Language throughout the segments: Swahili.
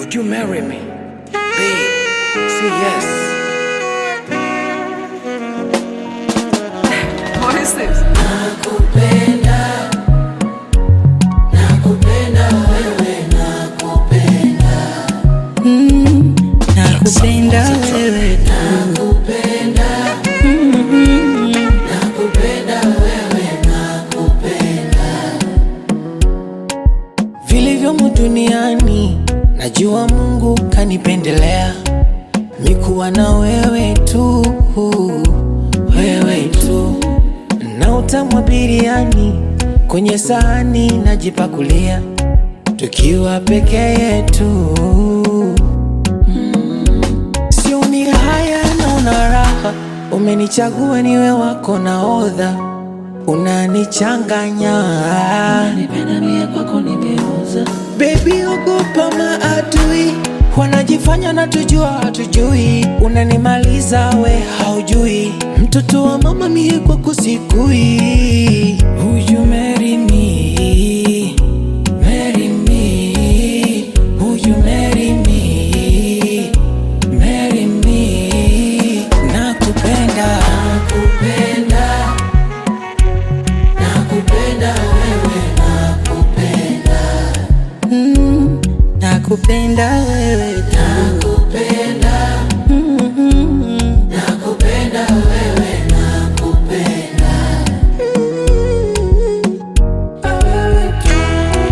Would you marry me? Babe, say yes. What is this? nakupenda wewe tu. vilivyomo duniani, najua Mungu kanipendelea mikuwa na wewe tu, wewe tu, na utamu wa biriani kwenye sahani najipakulia, tukiwa peke yetu sio ni haya naona raha, umenichagua niwe wako naodha, unanichanganya Baby, ogopa maadui wanajifanya na tujua hatujui, unanimaliza we haujui, mtoto wa mama mie kwako sikui. Would you marry me? Marry me. Would you marry me? Marry me. Nakupenda. Nakupenda. Nakupenda wewe, nakupenda. Mm, nakupenda wewe tu. Nakupenda. Nakupenda wewe, nakupenda. Wewe tu.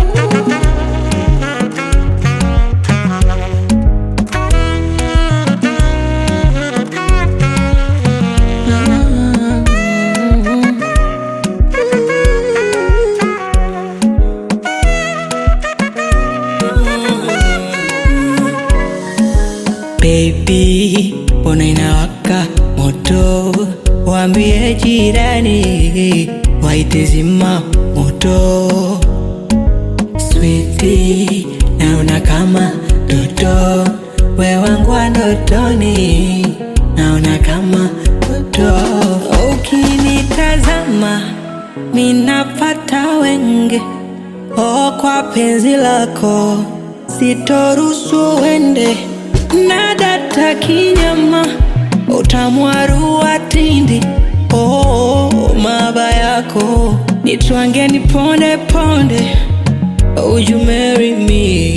Baby, mbona inawaka moto? Waambie jirani waite zima moto. Sweetie, naona kama toto, we wangu wa ndotoni, naona kama toto. Ukinitazama minapata wenge, oh, kwa penzi lako sitoruhusu uende na data kinyama utamwarua tindi oh, maba yako nitwange ni ponde ponde Would you marry me?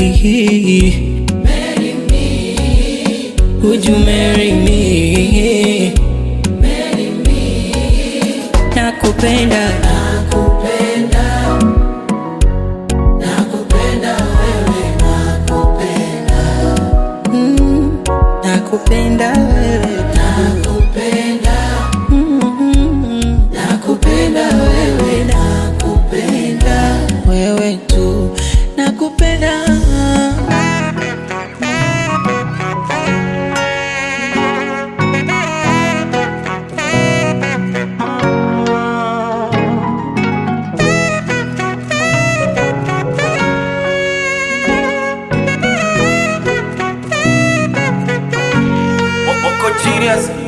Would you marry me? Nakupenda Nakupenda. Nakupenda wewe, nakupenda. mm, nakupenda wewe tu. Nakupenda. Nakupenda wewe, nakupenda. Wewe tu. Nakupenda. Moko genius.